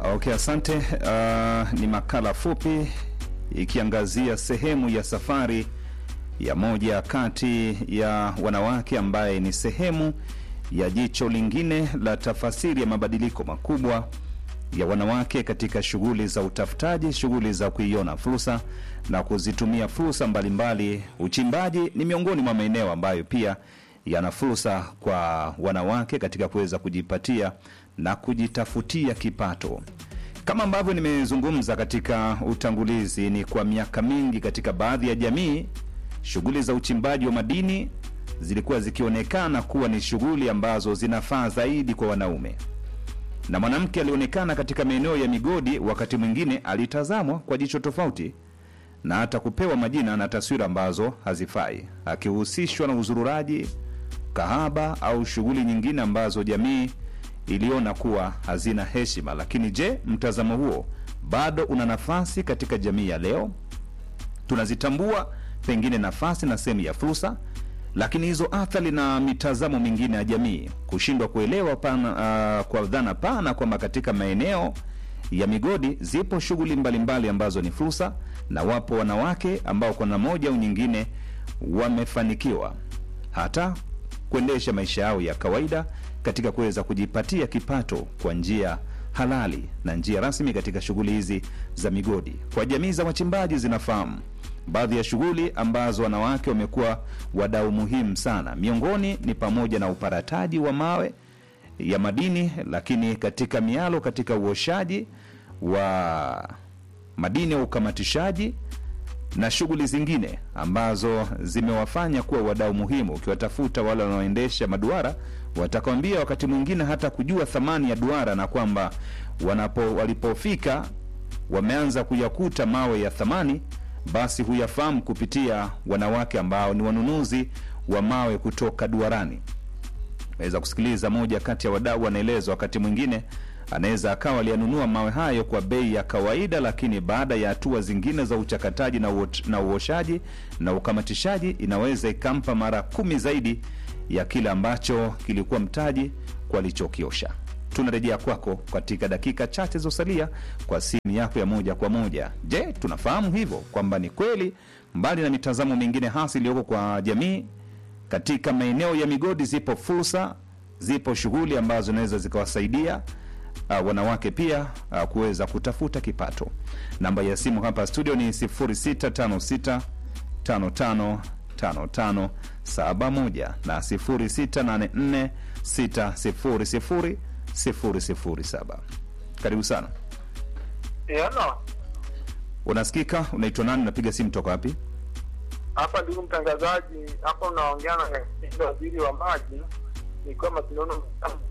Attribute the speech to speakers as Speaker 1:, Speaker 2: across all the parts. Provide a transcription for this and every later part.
Speaker 1: Okay, asante. Uh, ni makala fupi ikiangazia sehemu ya safari ya moja kati ya wanawake ambaye ni sehemu ya jicho lingine la tafasiri ya mabadiliko makubwa ya wanawake katika shughuli za utafutaji, shughuli za kuiona fursa na kuzitumia fursa mbalimbali. Uchimbaji ni miongoni mwa maeneo ambayo pia yana fursa kwa wanawake katika kuweza kujipatia na kujitafutia kipato. Kama ambavyo nimezungumza katika utangulizi, ni kwa miaka mingi katika baadhi ya jamii shughuli za uchimbaji wa madini zilikuwa zikionekana kuwa ni shughuli ambazo zinafaa zaidi kwa wanaume, na mwanamke alionekana katika maeneo ya migodi, wakati mwingine alitazamwa kwa jicho tofauti na hata kupewa majina na taswira ambazo hazifai, akihusishwa na uzururaji, kahaba au shughuli nyingine ambazo jamii iliona kuwa hazina heshima. Lakini je, mtazamo huo bado una nafasi katika jamii ya leo? Tunazitambua pengine nafasi na sehemu ya fursa, lakini hizo athari na mitazamo mingine ya jamii kushindwa kuelewa pana, uh, kwa dhana pana kwamba katika maeneo ya migodi zipo shughuli mbalimbali ambazo ni fursa, na wapo wanawake ambao kwa namna moja au nyingine wamefanikiwa hata kuendesha maisha yao ya kawaida katika kuweza kujipatia kipato kwa njia halali na njia rasmi katika shughuli hizi za migodi. Kwa jamii za wachimbaji zinafahamu baadhi ya shughuli ambazo wanawake wamekuwa wadau muhimu sana. Miongoni ni pamoja na uparataji wa mawe ya madini, lakini katika mialo, katika uoshaji wa madini ya ukamatishaji na shughuli zingine ambazo zimewafanya kuwa wadau muhimu. Ukiwatafuta wale wanaoendesha maduara watakwambia wakati mwingine hata kujua thamani ya duara na kwamba wanapo walipofika wameanza kuyakuta mawe ya thamani, basi huyafahamu kupitia wanawake ambao ni wanunuzi wa mawe kutoka duarani. Naweza kusikiliza moja kati ya wadau anaeleza, wakati mwingine anaweza akawa aliyanunua mawe hayo kwa bei ya kawaida, lakini baada ya hatua zingine za uchakataji na, uot, na uoshaji na ukamatishaji inaweza ikampa mara kumi zaidi ya kile ambacho kilikuwa mtaji kwa alichokiosha. Tunarejea kwako katika dakika chache zosalia kwa simu yako ya moja kwa moja. Je, tunafahamu hivyo kwamba ni kweli, mbali na mitazamo mingine hasi iliyoko kwa jamii, katika maeneo ya migodi zipo fursa, zipo shughuli ambazo zinaweza zikawasaidia uh, wanawake pia uh, kuweza kutafuta kipato. Namba ya simu hapa studio ni 0656 55 55 71 na 0684 600 007. Karibu sana.
Speaker 2: Yana
Speaker 1: Unasikika? Unaitwa nani? Unapiga simu toka wapi?
Speaker 2: hapa, ndugu mtangazaji, hapa unaongea na waziri wa maji, nikiwa Masinono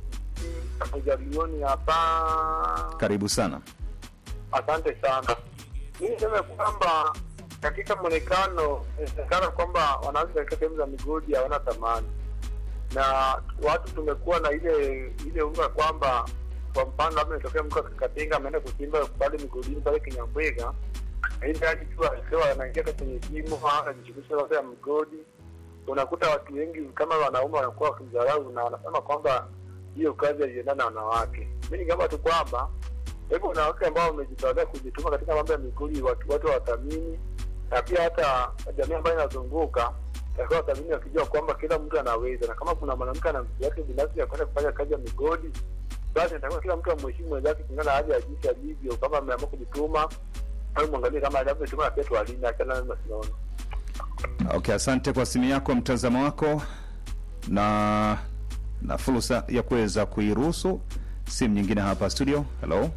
Speaker 2: majalioni hapa.
Speaker 1: Karibu sana.
Speaker 2: Asante sana. Mi niseme kwamba katika mwonekano inaonekana kwamba wanawake katika sehemu za migodi hawana thamani, na watu tumekuwa na ile ile unga kwamba kwa mfano labda nitokea mtu akakatenga ameenda kuchimba pale migodini pale Kinyambwega, ili hadi tu akiwa anaingia kwenye shimo anajishughulisha mambo ya migodi, unakuta watu wengi kama wanaume wanakuwa wakimdharau na wanasema kwamba hiyo kazi haiendana na wanawake. Mi ningeomba tu kwamba hivyo wanawake ambao wamejitolea kujituma katika mambo ya migodi, watu watu wathamini, na pia hata jamii ambayo inazunguka takiwa wathamini, wakijua kwamba kila mtu anaweza, na kama kuna mwanamke ana mtu yake binafsi ya kwenda kufanya kazi ya migodi, basi natakiwa kila mtu amheshimu mwenzake kulingana na hali ya jinsi alivyo. Kama ameamua kujituma, au mwangalie kama alivyotuma, na pia tuwalinde, achana na masilaoni.
Speaker 1: Okay, asante kwa simu yako, mtazamo wako na na fursa ya kuweza kuiruhusu simu nyingine hapa studio. Hello,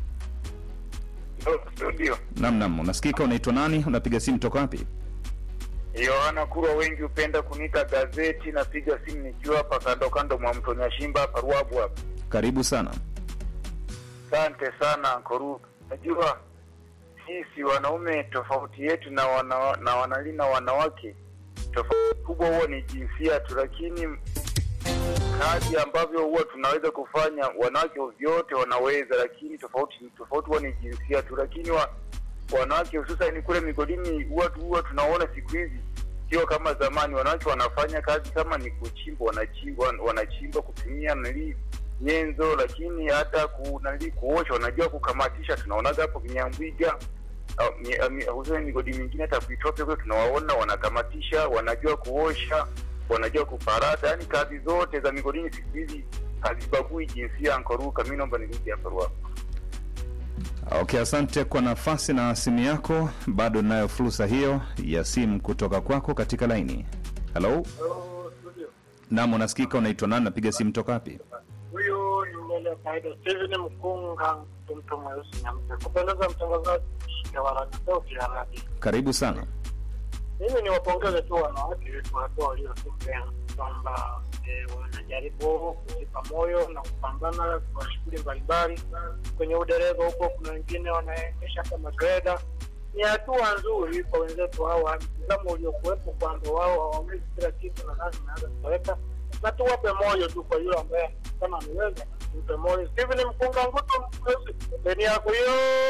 Speaker 3: Studio
Speaker 1: nam nam, unasikika? Unaitwa nani? Unapiga simu toka wapi?
Speaker 3: Yohana Kurwa, wengi hupenda kuniita gazeti. Napiga simu nikiwa hapa kando kando mwa mto Nyashimba hapa Ruabu hapa.
Speaker 1: Karibu sana.
Speaker 3: Asante sana Koru. Najua sisi wanaume tofauti yetu na wana, na wanalina wanawake tofauti kubwa huwa ni jinsia tu, lakini kazi ambavyo huwa tunaweza kufanya wanawake vyote wanaweza, lakini tofauti tofauti huwa ni jinsia tu, lakini wa, wanawake hususan kule migodini huwa huwa tunaona siku hizi sio kama zamani. Wanawake wanafanya kazi kama ni kuchimba, wanachimba wanachimba kutumia nili nyenzo, lakini hata kunali kuosha wanajua kukamatisha. Tunaonaga hapo Kinyambwiga au mi- mi- hususan migodi mingine hata kuitope kule tunawaona wanakamatisha, wanajua kuosha, wanajua kuparata, yaani kazi zote za migodini siku hizi hazibagui jinsia. Ankoruka, mi naomba nirudi hapa Ruaha.
Speaker 1: Okay, asante kwa nafasi na simu yako. Bado nayo fursa hiyo ya simu kutoka kwako katika laini. Halo,
Speaker 2: Hello, studio.
Speaker 1: naam, unasikika? Unaitwa nani? Napiga simu toka wapi?
Speaker 2: Huyu ni mbele ya kawaida Steven Mkunga, mtu mweusi na mpe kupendeza, mtangazaji wa Radio Sauti ya Radio.
Speaker 1: Karibu sana.
Speaker 2: Mimi ni wapongeze tu wanawake wetu hatua waliofikia kwamba eh, wanajaribu kujipa moyo na kupambana kwa shughuli mbalimbali kwenye udereva huko. Kuna wengine wanaendesha kama greda. Ni hatua nzuri kwa wenzetu hawa, mtazamo uliokuwepo kwamba wao hawawezi kila kitu na nani naweza kutoweka, na tuwape moyo tu kwa yule ambaye kama ameweza, tupe moyo. Steven Mkunga Ngutu, peni yako hiyo.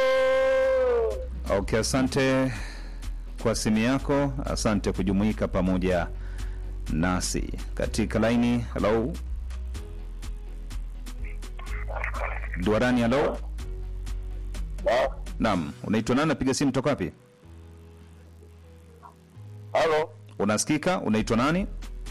Speaker 1: Okay, asante kwa simu yako, asante kujumuika pamoja nasi katika laini. Halo, duarani. Halo, naam, unaitwa nani? Napiga simu toka wapi?
Speaker 3: Halo,
Speaker 1: Unasikika? Unaitwa nani?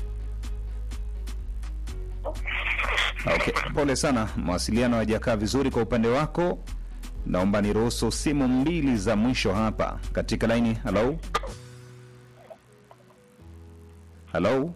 Speaker 1: Okay, pole sana, mawasiliano hayajakaa vizuri kwa upande wako. Naomba niruhusu simu mbili za mwisho hapa katika laini. Halo, halo.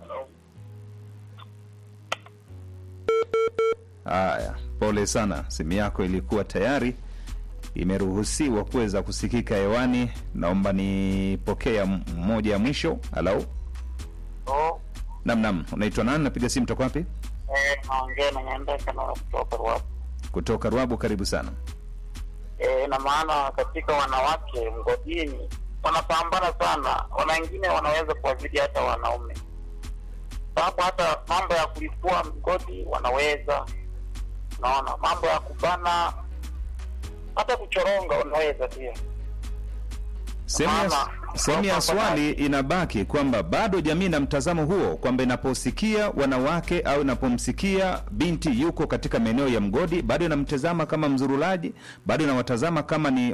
Speaker 1: Haya, pole sana, simu yako ilikuwa tayari imeruhusiwa kuweza kusikika hewani. Naomba nipokee ya m- moja ya mwisho. Halo,
Speaker 2: Oh,
Speaker 1: nam nam, unaitwa nani? Napiga simu toka wapi?
Speaker 2: eh, naongea na Nyandeka na kutoka Ruaha.
Speaker 1: Kutoka Ruabu. Karibu sana.
Speaker 2: e, na maana katika wanawake mgodini wanapambana sana, wana wengine wanaweza kuwazidi hata wanaume, sababu hata mambo ya kulipua mgodi wanaweza, naona mambo ya kubana, hata kuchoronga wanaweza pia.
Speaker 1: Sehemu ya,
Speaker 2: Mama,
Speaker 1: sehemu ya
Speaker 2: kwa
Speaker 1: swali inabaki kwamba bado jamii na mtazamo huo kwamba inaposikia wanawake au inapomsikia binti yuko katika maeneo ya mgodi bado inamtazama kama mzurulaji, bado inawatazama kama ni